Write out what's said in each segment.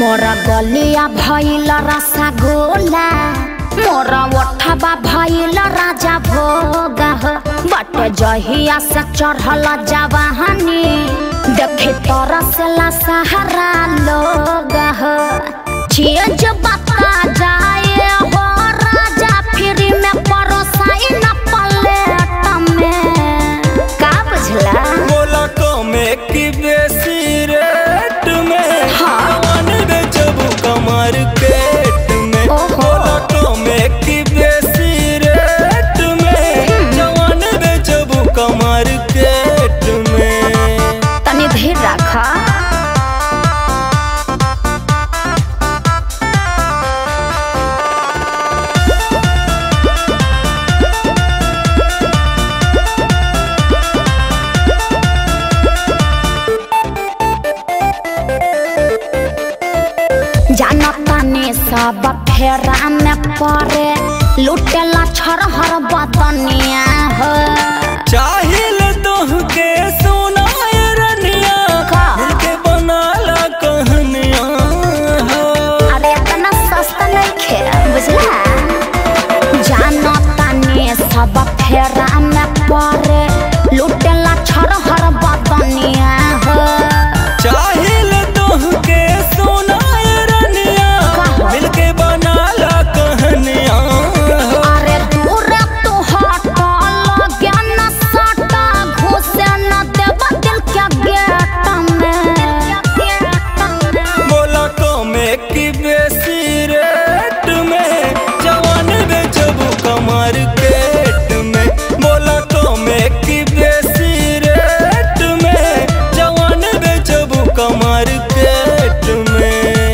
मोरा गलिया भइल रसगोला मोरा ओठबा भइल राजा भोग हो बट जहिया से चढ़ल जवाहनी देखे तरसला सहारा लोग हो चीज बता जाए हो राजा फिर में परोसाई न पलेट में का बुझला बोला कमे की बेसी रेट में हाँ। जवान बेचबू कमर पेट में ओहो। बोला कमे की बेसी रेट में जवान बेचबू कमर पेट में तनी धीर रखा जानतानी सब फेरा में पड़े लुटेला छरहर बदनिया हो चाहिल तोह के सोना रनिया का? दिल के बनाला कहनिया हो अरे इतना सस्ता नहीं खे बुझला जानतानी सब फेरा में पड़े लुटेला छरहर बदनिया हो चाहिल तोह के सोना रनिया का? दिल के बनाला कहनिया हो अरे दूर तू हट लगे न सटा घुसे न देव दिल के गेट में बोला कमे की बेसी रेट में जवान बेचबू कमर पेट में बोला कमे की बेसी रेट में जवान बेचबू कमर पेट में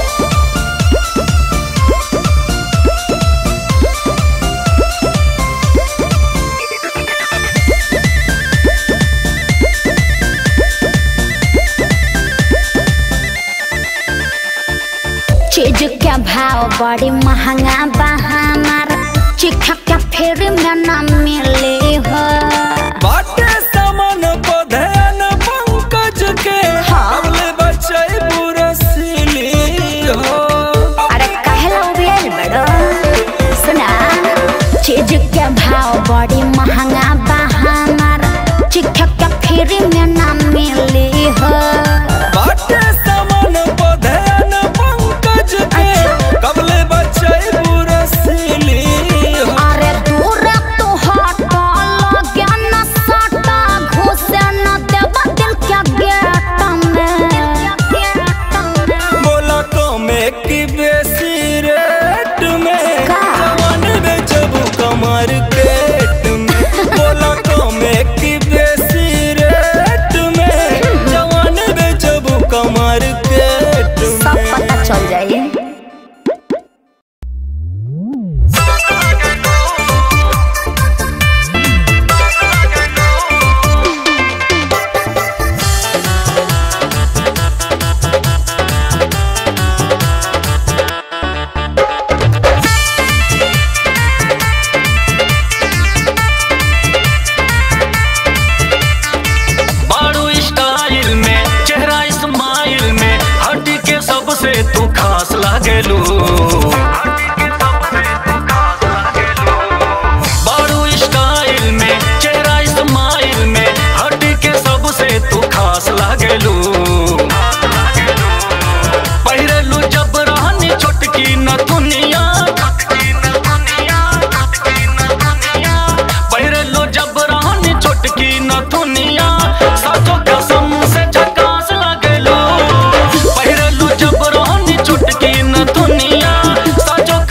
चीज के भाव बड़ी महंगा बा हमार चिखा के फिर में न मिले हो बाटे सामान पधन पंकज के हाँ। अगले बच्चे पूरा सिली हो अरे कहला उबियल बड़ो सुना चीज के भाव बड़ी महंगा बा हमार चिखा के फिर में न मिले हो बाटे सामान पधन पंकज के कबले बच्चे पूरा सिली हो अरे दूर तू हट लगे न सटा घुसे न देव दिल के गेट में बोला कमे की बेसी रेट में का? जवान बेचबू कमर पेट में बोला कमे की बेसी रेट में जवान बेचबू कमर पेट सब में पता चल जाए बारू स्टाइल में चेहरा स्माइल में हट के सबसे तू खास लागेलू बारू स्टाइल में चेहरा स्माइल में हट के सबसे तू खास लागेलू पहिरेलू जब रहनी छोटकी न दुनिया पहिरेलू जब रहनी छोटकी न दुनिया साचो कसम से झकास लागेलू पहिरेलू जब रहनी छोटकी न दुनिया साचो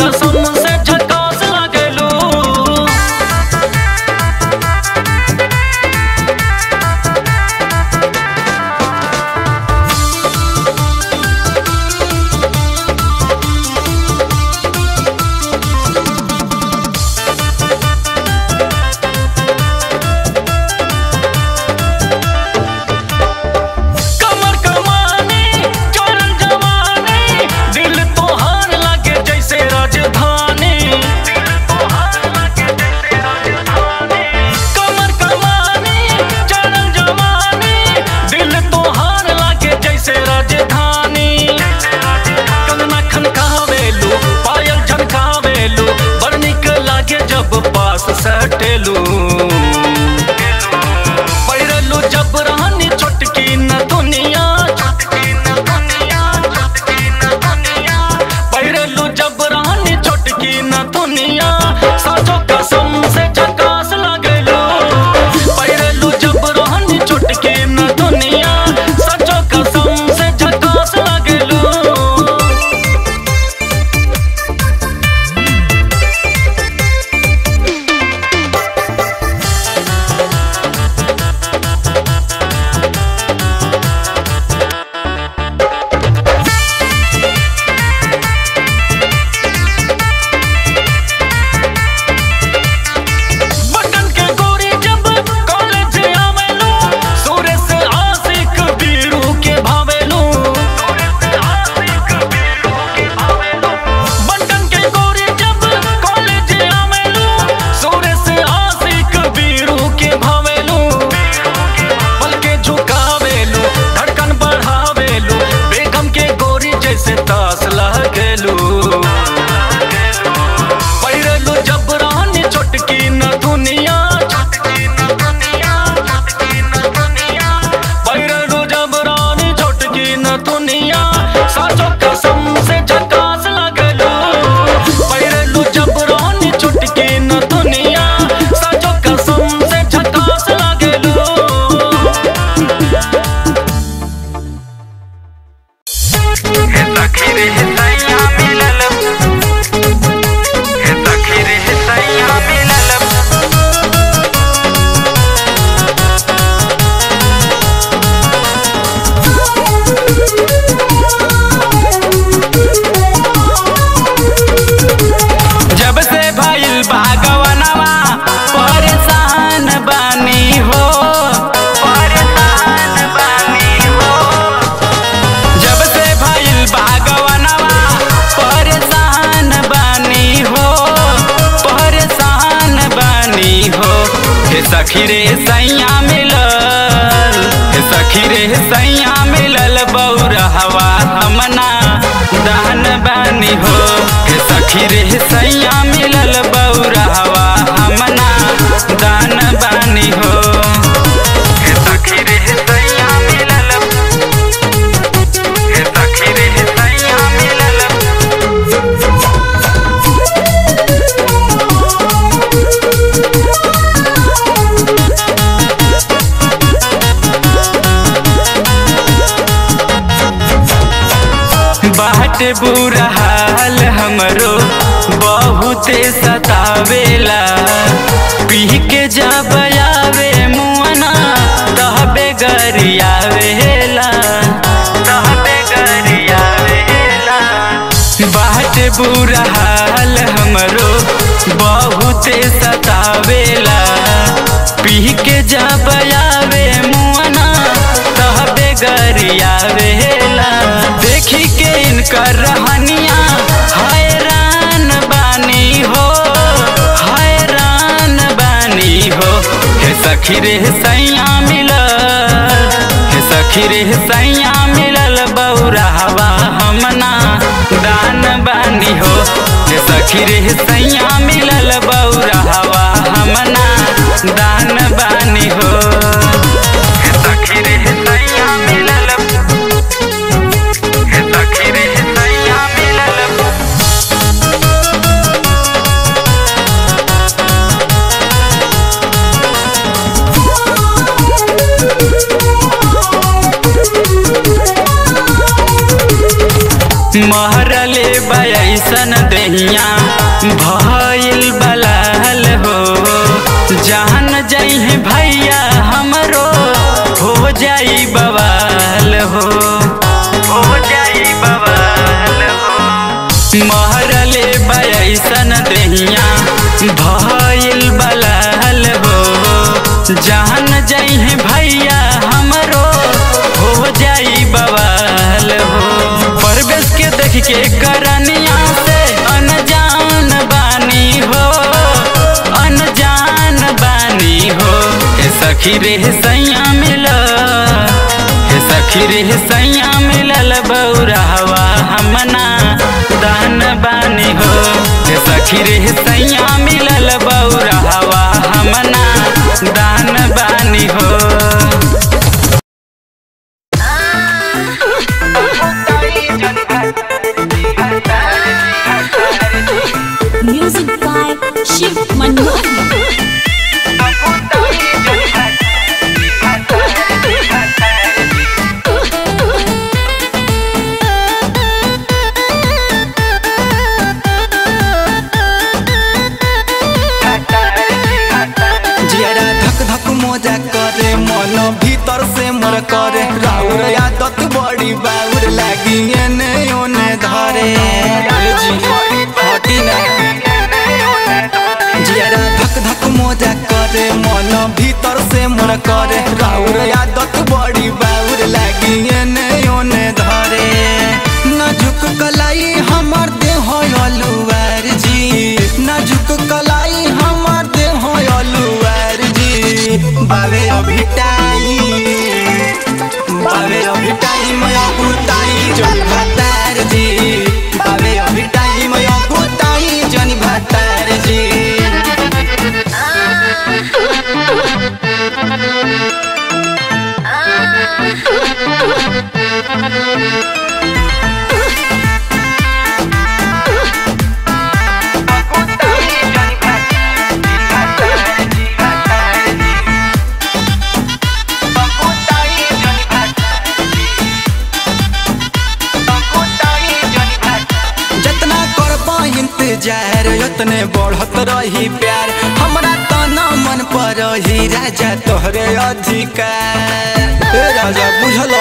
काटेलू पैरलू जब रहनी छोटकी न दुनिया पैरलू जब रहनी छोटकी न दुनिया साचो कसम से झकास लगलू पैरलू जब रहनी छोटकी न दुनिया साचो कसम से झकास लगलू बटन के गोरी जब कॉलेज आवेलू सूर्य से आशिक बीरू के भावेलू बटन के गोरी जब कॉलेज आवेलू सूर्य से आशिक बीरू के भावेलू पल के झुकावेलू धड़कन बढ़ावेलू बेगम के गोरी जैसे तास लगेलू पैरलू जब रानी छोटकी न दुनिया पैरलू जब रानी छोटकी न दुनिया साचो कसम से झकास लगलू पैरलू जब रानी छोटकी न दुनिया साचो कसम से झकास लगलू जब से भइल बागवनवा परेशान बानी हो परेशान बानी हो जब से भइल बागवनवा परेशान बानी हो परेशान बानी हो हे सखी रे सैया मिलल हे सखी रे सैया मिलल बौरहवा हमना दान बानी हो हे सखी रे सैया मिलल बौरहवा हमना दान बानी हो हे सखी रे सैया मिलल हे सखी रे सैया मिलल बाट बुरा हाल हमरो बहुते सतावेला पी के जब आवे मुअना तहबे गरियावेला तहबे गरियावेला बाट बुरा हाल हमरो बहुते सतावेला पी के जब आवे मुअना तहबे गरियावेला देखी के इनकर रहनिया हैरान बानी हो हैरान बानी हो हे सखी रे सैया मिलल हे सखी रे सैया मिलल बौरहवा हमना दान बानी हो हे सखी रे सैया मिलल बौरहवा हमना दान बानी हो हे सखी रे सैया मिलल हे सखी रे सैया मिलल महरले बैसन दहिया भइल बलाल हो जान जइहे भैया हमरो हो जाई बवाल हो हो जाई बवाल हो महरले बैसन दहिया भइल बलाल हो जान जइहे भैया हमरो हो जाई बवाल हो परवेश के देख के करनिया से अनजान बानी हो अनजान बानी हो हे सखी रे सैया मिल हे सखी रे सैया मिलल बौरहवा हमना दान बानी हो हे सखी रे सैया मिलल बौरहवा बावे अभी टाइम बावे अभी टाइम अकुताई जन भातार जी बावे अभी टाइम अकुताई जन भातार जी जतना करबा इंतजार उतने बढ़त रही प्यार हमरा तना मन पर रही राजा तोहरे अधिकार ए राजा बुझल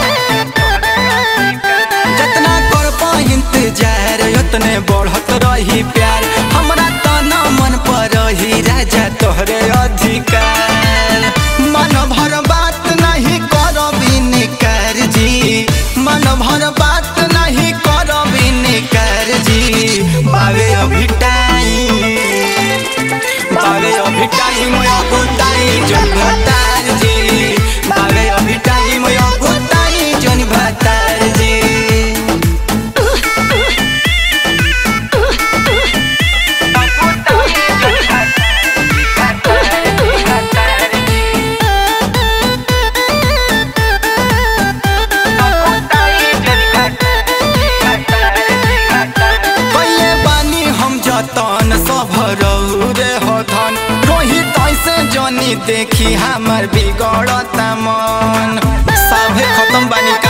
जतना करबा इंतजार उतने बढ़त रही प्यार हमरा तना मन पर रही राजा तोहरे अधिकार मन भर बात नहीं करबी निकार जी मन भर बात नहीं करबी निकार जी बावे अभी टाइम बावे अभी टाइम अकुताई जन भतार जी बावे अभी टाइम अकुताई जन भतार जी पहिले बानी हम जतन सब रे हथन रोहित ऐसे जनी देखी हमर बिगड़ता मन सभे खत्म बानी का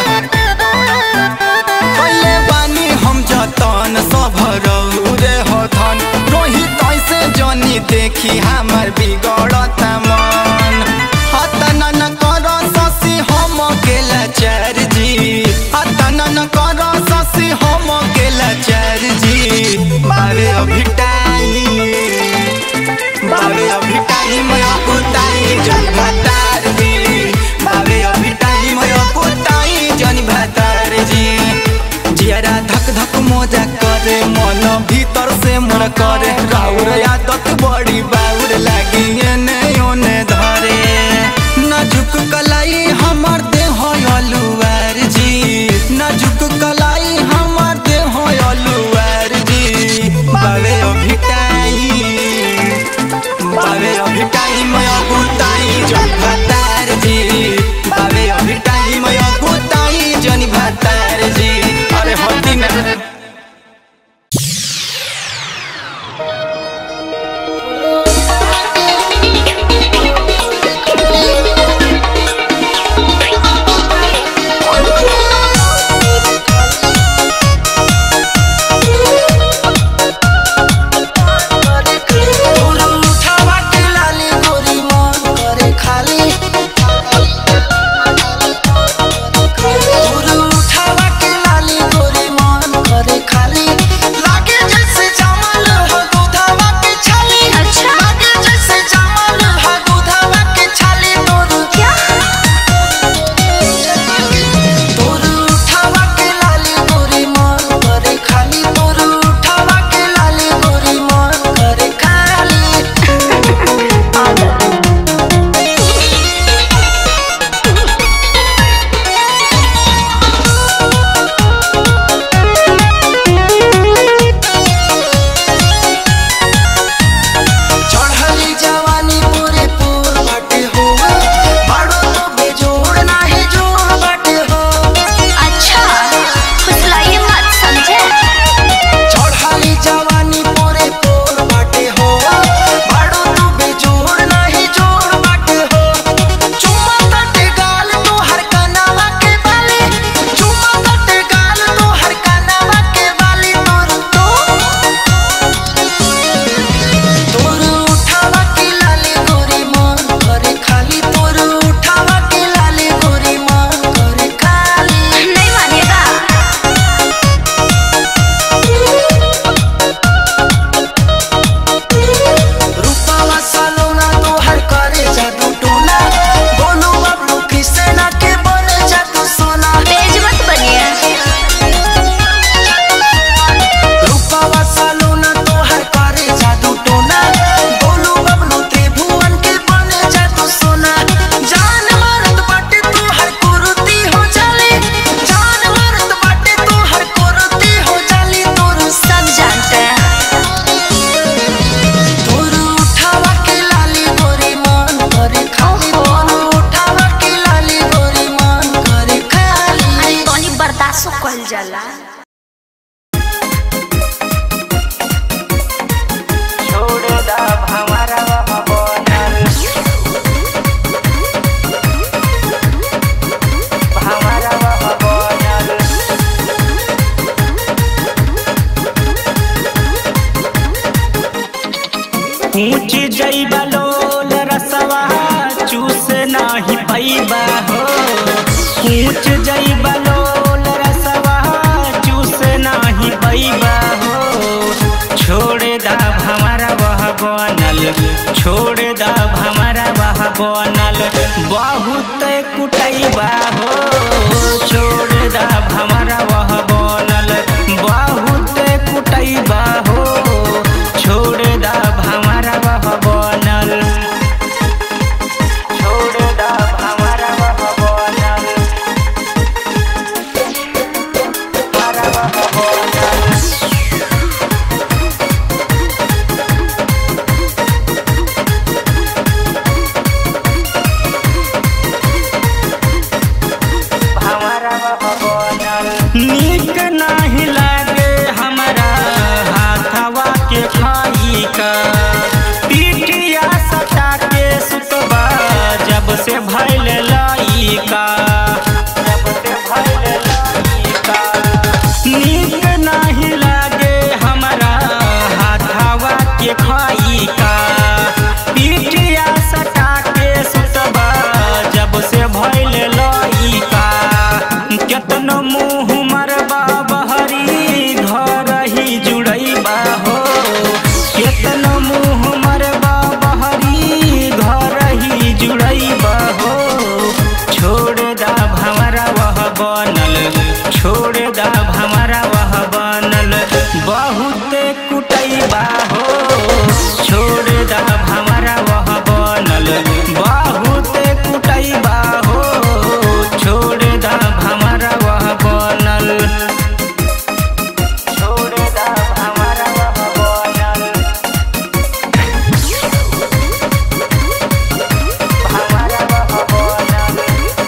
पहिले बानी हम जतन सब रे हथन रोहित ऐसे जनी देखी हमर बिगड़ता मन हतना न कर ससी हम गेला चार जी हतना न कर ससी हम गेला चार जी बावे अभी टाइम बावे अभी टाइम अकुताई जन भतार जी बावे अभी टाइम अकुताई जन भतार जी जियारा धक धक मोजा करे मन भीतर से मन करे राउर आदत बड़ी बाउर लागी एने ओने धरे नाजुक कलाई हमर देह अलुआर जी नाजुक कलाई हमर देह अलुआर जी बावे अभी टाइम बावे अभी टाइम अकुताई जन भतार जी बावे अभी टाइम अकुताई जन भतार जी अरे होती ना ऊंच जैबा लोल रसवा चूस नाही पैबा हो ऊंच जैबा लोल रसवा चूस नाही पैबा हो छोड़ दा हमारा वह बनल छोड़ दा हमारा वह बनल बहुत कुटैबा हो छोड़ दा हमारा वह बनल बहुत कुटैबा हो छोड़ दा हमारा वह बनल छोड़ दा हमारा वह बनल हमारा वह बनल नीक नाही लागे हमारा हाथवा के खाई का पीठिया सटा के सुतबा जब से भैल लइका जब से भैल लइका नीक नाही लागे हमारा हाथवा के खाई का पीठिया सटा के सुतबा जब से भैल लइका केतनो मुँह मरबा बहरी घर ही जुड़ैबा हो केतनो मुँह मरबा बहरी घर ही जुड़ैबा हो छोड़ दा भमरा वह बनल छोड़ दा भमरा वह बनल बहुत कुटैबा हो छोड़ दा भमरा वह बनल बहुत कुटैबा हो छोड़ दा हमारा वह बनल छोड़ दा हमारा वह बनल हमारा वह बनल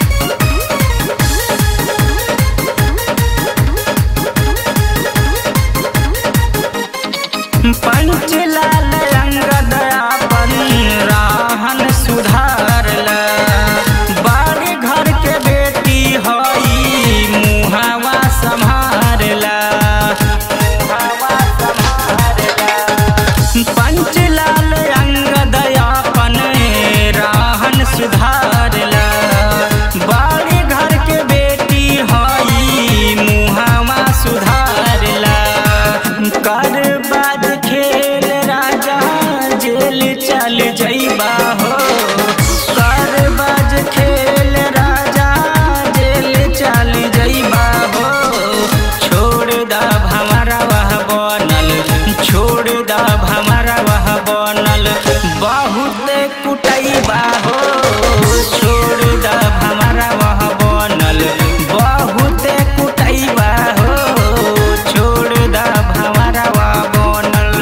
पंचलाल अंगद अपन राहन सुधारला बाड़ी घर के बेटी हई मुहावा संभारला मुहावा संभारला पंचलाल अंगद अपन राहन सुधारला बाड़ी घर के बेटी हई मुहावा सुधारला कर बाद खेल राजा जेल चल जइबा हो कर बाज खेल राजा जेल चल जइबा हो छोड़ दा हमारा वह बनल छोड़ दा हमारा वह बनल बहुत कुटैबा हो छोड़ दा हमारा वह बनल बहुत कुटैबा हो छोड़ दा हमारा वह बनल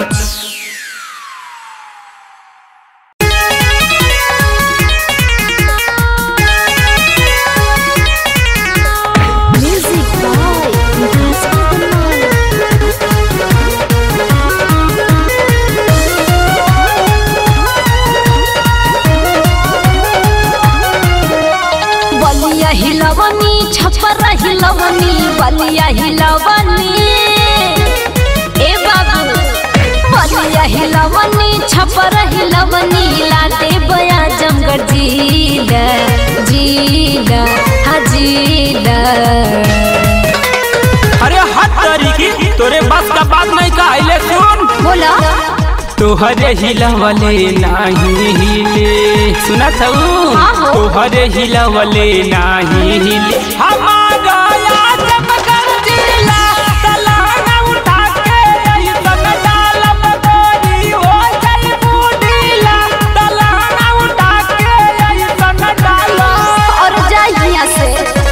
Music by Vikas बलिया हिलवनी छपर हिलवनी बलिया हिलवनी ए बाबू बलिया हिलवनी छपर हिलवनी लाटे बया जमगढ़ जीला जीला हाँ जीला अरे हट तरीकी तोरे बस का बात नहीं कहले सुन बोला तोहरे हिलवले नाही हिले सुना था हाँ हो। तोहरे हिलवले नाही हिले हमारा आजमगढ़ जिला तलाना उठा के ऐसन डालब गोरी हो जाई बूढ़ीला तलाना उठा के ऐसन डालब और जा यहाँ से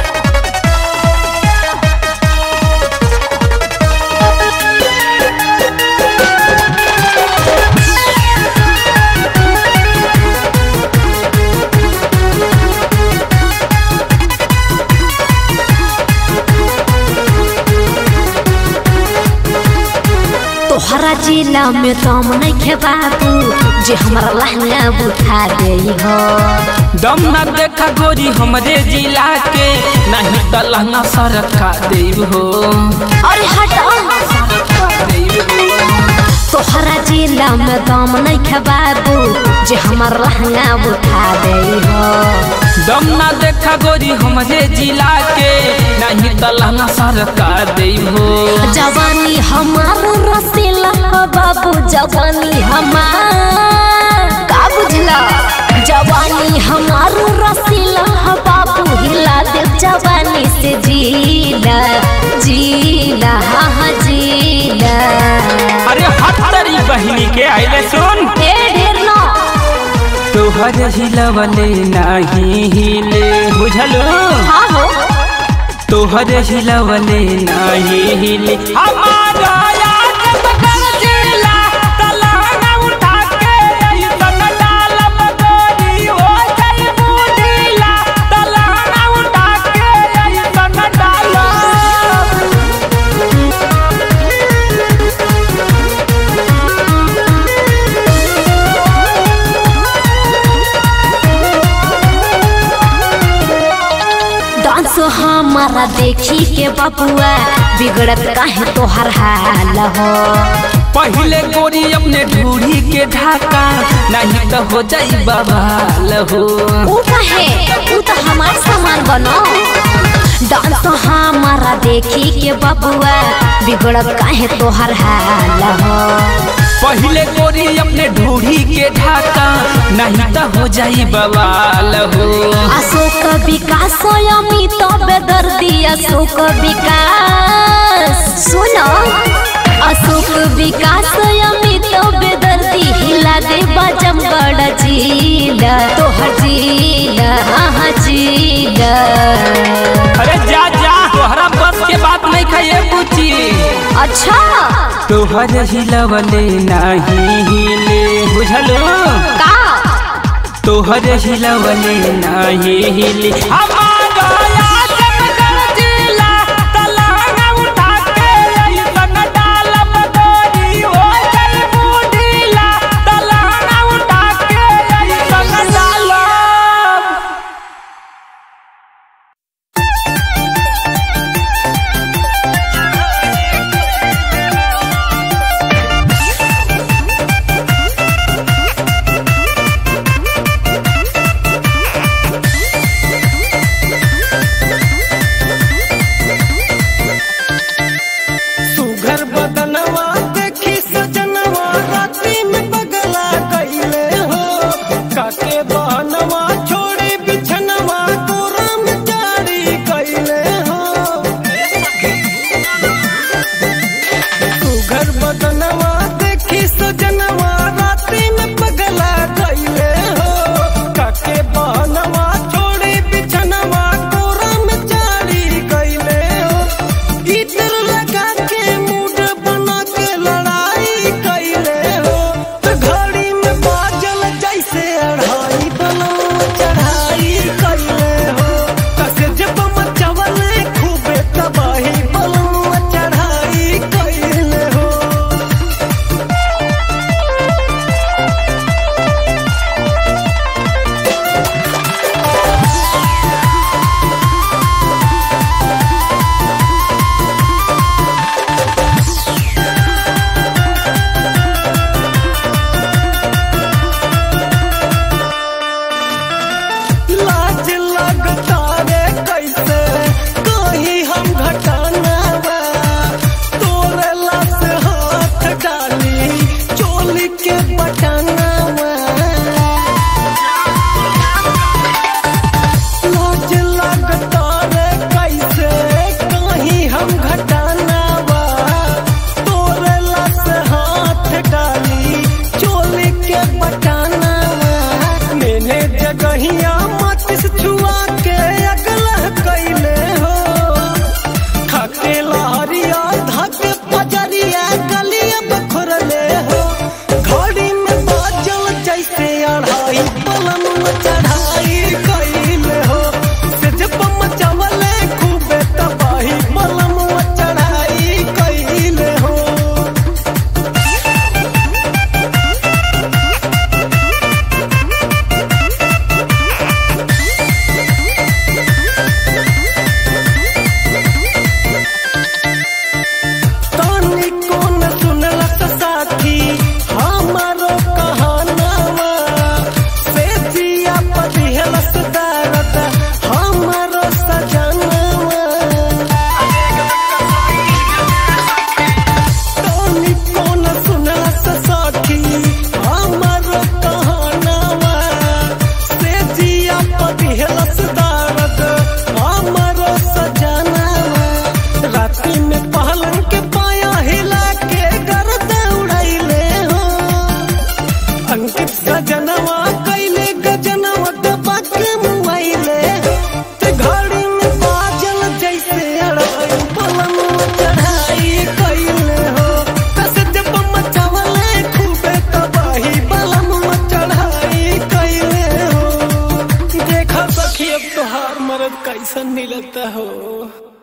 तोहरा जिला में दम नहीं खे बाबू जे हमारा लहंगा बुझा दे हो दम न देखा गोरी हमरे जिला के नहीं तो लहंगा सरका देव हो अरे हट तोहरा जिला में दम नहीं खबाबू जे हमर लहंगा उठा दे हो दम ना देखा गोरी हमरे जिला के नहीं त लहंगा सरकार दे हो जवानी हमार रसीला हो बाबू जवानी हमार का बुझला जवानी हमार रसीला हो बाबू हिला दे जवानी से जीला जीला हाँ हाँ जीला अरे हट तेरी बहिनी के आइले सुन ए ढेर ना तोहर हिलवले नहीं हिले बुझलू हाँ हो तोहर हिलवले नहीं हिले हमारा याद बदल जिला तलहंगा उठा के ऐसन डालब गोरी हो जाई बुझिला तलहंगा उठा के ऐसन डालब डांस हमारा देखी के बबुआ बिगड़त काहे तोहर हाल हो पहले गोरी अपने ढूढ़ी के ढाका नहीं तो हो जाई बवाल हो ऊ काहे ऊ तो हमार सामान बनो डांस हमारा देखी के बबुआ बिगड़त काहे तोहर हाल हो पहले गोरी अपने ढूढ़ी के ढाका नहीं तो हो जाई बवाल हो अशोक विकास अमित बेदर्दी अशोक विकास सुनो अशोक विकास अमित बेदर्दी हिला दे बजमगढ़ जिला तोहर जिला हाँ जिला अरे जा जा तोहरा बस के बात नहीं खाए पूछी अच्छा तोहर हिलवले नहीं हिले बुझलू का तोहर हिलवले नहीं हिले हमारा याद बदल जिला तलहंगा उठा के ऐसन डालब गोरी हो जाई बुझिला तलहंगा उठा के ऐसन डालब सुघर बदनवा देखी सजनवा राती में बगला कैले हो काके बहनवा छोड़ी बिछनवा कोरा में जारी कैले हो सुघर बदनवा देखी सजनवा राती में बगला कैले हो काके बहनवा छोड़ी बिछनवा कोरा में जारी कैले हो इधर लगा के मूड बना के लड़ाई कैले हो तो घड़ी में बाजल जैसे अढ़ाई बनो सखी अब तोहार मरद कैसन मिलता हो